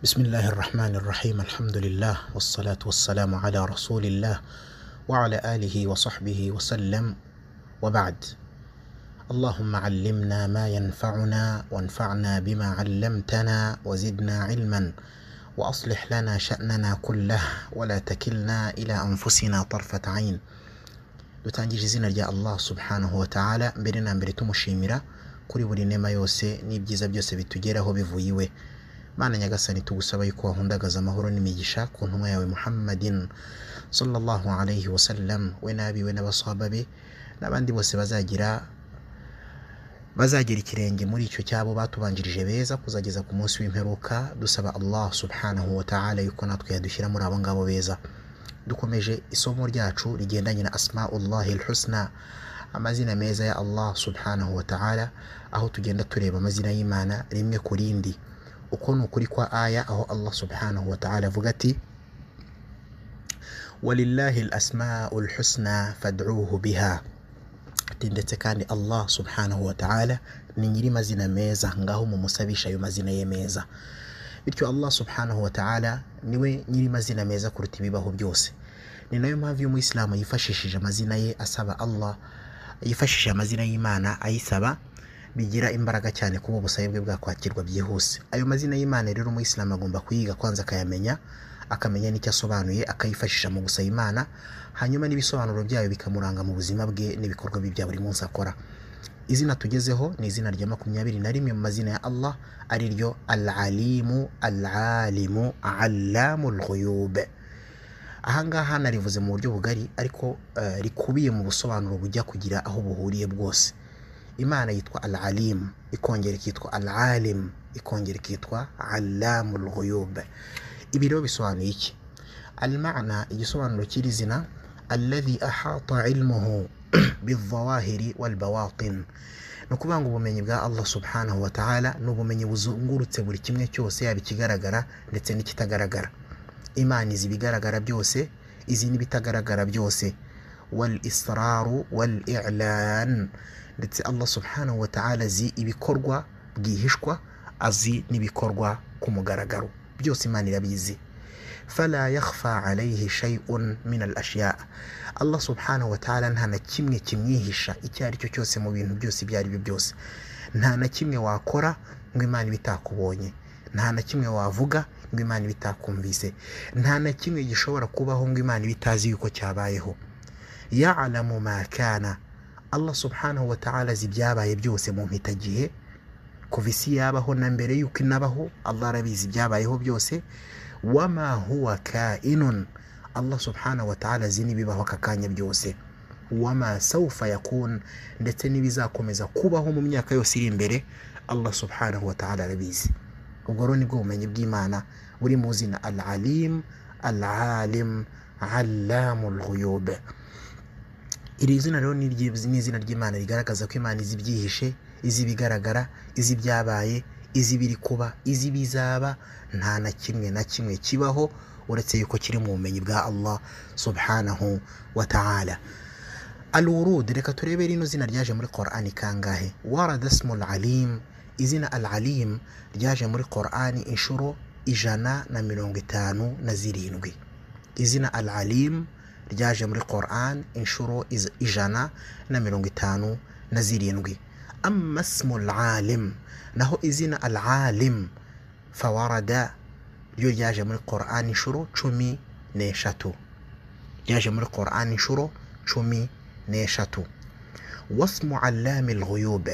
بسم الله الرحمن الرحيم الحمد لله والصلاة والسلام على رسول الله وعلى آله وصحبه وسلم وبعد اللهم علمنا ما ينفعنا وانفعنا بما علمتنا وزدنا علما وأصلح لنا شأننا كله ولا تكلنا إلى أنفسنا طرفة عين dutangije izina rya allah subhanahu wa ta'ala mbere na mbere tumushimira kuri buri nema yose n'ibyiza byose bitugeraho bivuye iwe mana nyagasani tugusaba yuko wahundagaza amahoro n'imigisha ku ntumwa yawe muhammadin sallallahu alayhi wa sallam we n'abiwe n'abasahaba be n'abandi bose bazagira bazagira ikirenge muri icyo cyabo batubanjirije beza kuzageza ku munsi w'imperuka dusaba allah subhanahu wa ta'ala yuko natwe yadushyira muri abo ngabo beza dukomeje isomo ryacu rigendanye na asmaullahi lhusna amazina meza ya allah subhanahu wa ta'ala aho tugenda tureba amazina y'imana rimwe ku rindi uko ni ukuri kwa aya aho allah subhanahu wa ta'ala avuga ati walillahi alasmau lhusna fad'uhu biha ati ndetse kandi allah subhanahu wa ta'ala ni nyiri mazina meza ngaho mumusabisha ayo mazina ye meza bityo allah subhanahu wa ta'ala niwe nyiri mazina meza kuruta ibibaho byose ni nayo mpamvu iyo umuyisilamu yifashishije amazina ye asaba allah yifashishije amazina y'imana ayisaba bigira imbaraga cyane kuba ubusabe bwe bwakwakirwa byihuse ayo mazina y'imana rero umuyisilamu agomba kuyiga kwanza akayamenya akamenya n'icyo asobanuye akayifashisha mu gusaba imana hanyuma n'ibisobanuro byayo bikamuranga mu buzima bwe n'ibikorwa bye bya buri munsi akora izina tugezeho ni izina rya makumyabiri na rimwe mu mazina ya allah ari ryo al alimu al alimu allamu lghuyube ahangaha narivuze mu buryo bugari ariko eh, rikubiye mu busobanuro bujya kugira aho buhuriye bwose imana yitwa al alimu ikongera ikitwa al alimu ikongera ikitwa allamu lghuyube ibi rero bisobanuye iki al mana igisobanuro cy'iri zina alladhi ahata ilmuhu bizawahiri walbawatin ni ukuvuga ngo ubumenyi bwa allah subhanahu wa ta'ala ni ubumenyi buzungurutse buri kimwe cyose yaba ikigaragara ndetse n'ikitagaragara imana izi ibigaragara byose izi n'ibitagaragara byose wal israru wal i'lan ndetse allah subhanahu wa ta'ala azi ibikorwa bwihishwa azi n'ibikorwa ku mugaragaro byose imana irabizi fala yakhfa alayhi shay'un min al-ashya Allah subhanahu wa ta'ala nta na kimwe kimwihisha icyo ari cyo cyose mu bintu byose ibyo ari byo byose nta na kimwe wakora ngo imana ibitakubonye nta na kimwe wavuga ngo imana ibitakumvise nta na kimwe gishobora kubaho ngo imana ibitazi yuko cyabayeho ya'lamu ma kana Allah subhanahu wa ta'ala azi ibyabaye byose mu mpitagihe kuva isi yabaho na mbere yuko inabaho Allah arabizi ibyabayeho byose wama huwa kainun allah subhanahu wa ta'ala azi n'ibibaho aka kanya byose wama sawfa yakun ndetse n'ibizakomeza kubaho mu myaka yose iri imbere allah subhanahu wa ta'ala arabizi ubwo rero nibwo bumenyi bw'imana buri mu zina al alim al alim allamu lghuyub iri zina rero ni iry- ni izina ry'imana rigaragaza ko imana izi ibyihishe izi ibigaragara izi ibyabaye izi biri kuba izi bizaba nta na kimwe na kimwe kibaho uretse yuko kiri mu bumenyi bwa allah subhanahu wa ta'ala alurud reka turebe rino zina ryaje muri qur'ani kangahe warada smu alim izina al alim ryaje muri qur'ani inshuro ijana na mirongo itanu na zirindwi izina al alim ryaje muri qur'an inshuro iz- ijana na mirongo itanu na zirindwi أما اسم العالم نهو إذن العالم فورد يجاج من القرآن شرو تشمي نيشتو يجاج من القرآن شرو تشمي نيشتو واسم علام الغيوب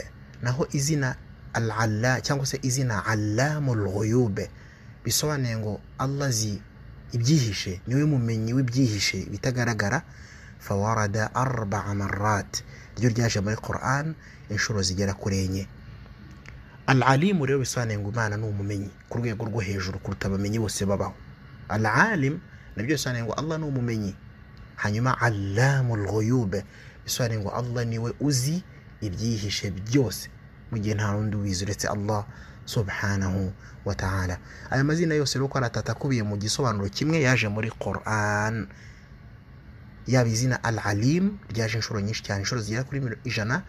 نهو إذن العلا cyangwa se izina allamul ghuyube bisobanuye ngo allah zi ibyihishe niwe mumenyi w'ibyihishe bitagaragara fawarada arbaa marat ryo ryaje muri quran inshuro zigera kuri enye al alimu rero bisobanuye ngo imana ni umumenyi ku rwego rwo hejuru kuruta abamenyi bose babaho al alim nabyo bisobanuye ngo allah ni umumenyi hanyuma allamu lghuyube bisobanuye ngo allah niwe uzi ibyihishe byose mu gihe nta n'undi ubizi uretse allah subhanahu wa ta'ala aya mazina yose rero uko aratata akubiye mu gisobanuro kimwe yaje muri quran yaba izina al alim ryaje inshuro nyinshi cyane inshuro zigera kuri miro- ijana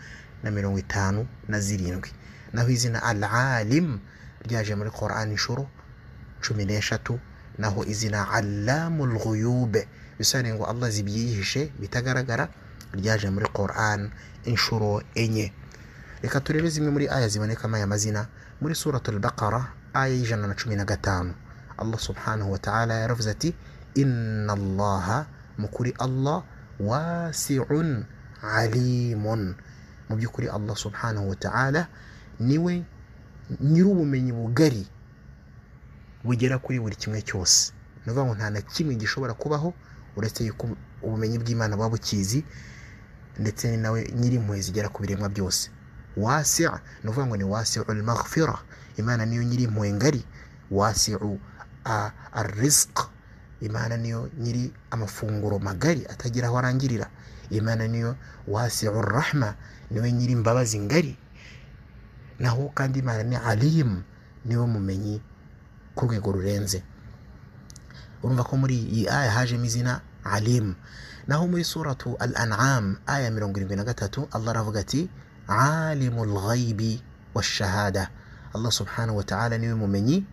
na mirongo itanu na zirindwi naho izina al alim ryaje muri quran inshuro cumi n'eshatu naho izina allamul ghuyube bisobanuye ngo allah zibyihishe bitagaragara ryaje muri quran inshuro enye reka turebe zimwe muri aya zibonekamo aya mazina muri suratul baqara aya y'ijana na cumi na gatanu allah subhanahu wa ta'ala yaravuze ati inna allaha mu kuri allah wasiun alimun mu by'ukuri allah subhanahu wa ta'ala niwe nyir'ubumenyi bugari bugera kuri buri kimwe cyose ni ukuvuga ngo nta na kimwe gishobora kubaho uretse yuko ubumenyi bw'imana buba bukizi ndetse ni nawe nyir'impuhwe zigera ku biremwa byose wasi ni ukuvuga ngo ni wasiu al-maghfira imana niyo nyir'impuhwe ngari wasiu ar-rizq imana niyo nyiri amafunguro magari atagira aho arangirira imana niyo wasiu ar-rahma niwe nyiri imbabazi ngari naho kandi imana ni alimu niwe mumenyi ku rwego rurenze urumva ko muri iyi aya hajemo izina alimu naho muri suratu al anam aya mirongo irindwi na gatatu allah aravuga ati alimu lghaibi washahada allah subhanahu wa ta'ala niwe mumenyi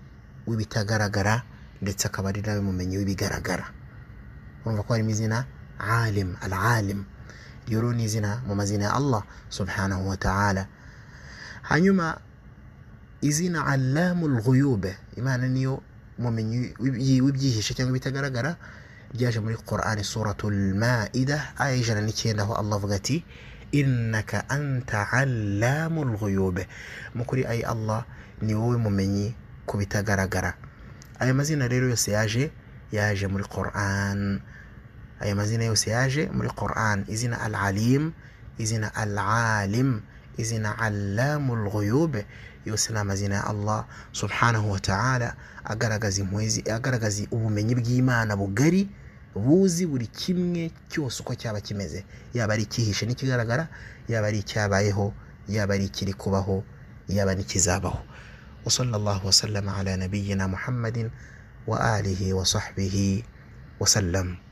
w'ibitagaragara ndetse akaba ari nawe mumenyi w'ibigaragara urumva ko harimo izina alim al alim rero ni izina mu mazina ya allah subhanahu wa ta'ala hanyuma izina allamul ghuyube imana niyo mumenyi w'ibyihishe cyangwa ibitagaragara ryaje muri qur'ani suratul maida aya y'ijana n'icyenda aho allah avuga ati innaka anta allamul ghuyube mu kuri ayi allah ni wowe mumenyi ku bitagaragara aya mazina rero yose yaje yaje muri qur'an aya mazina yose yaje muri qur'an izina al alim izina al alim izina allamul ghuyube yose ni amazina ya allah subhanahu wa ta'ala agaragaza impuhezi agaragaza ubumenyi bw'imana bugari buzi buri kimwe cyose uko cyaba kimeze yaba ari icyihishe n'ikigaragara yaba ari icyabayeho yaba ari ikiri kubaho yaba n'ikizabaho وصلى الله وسلم على نبينا محمد وآله وصحبه وسلم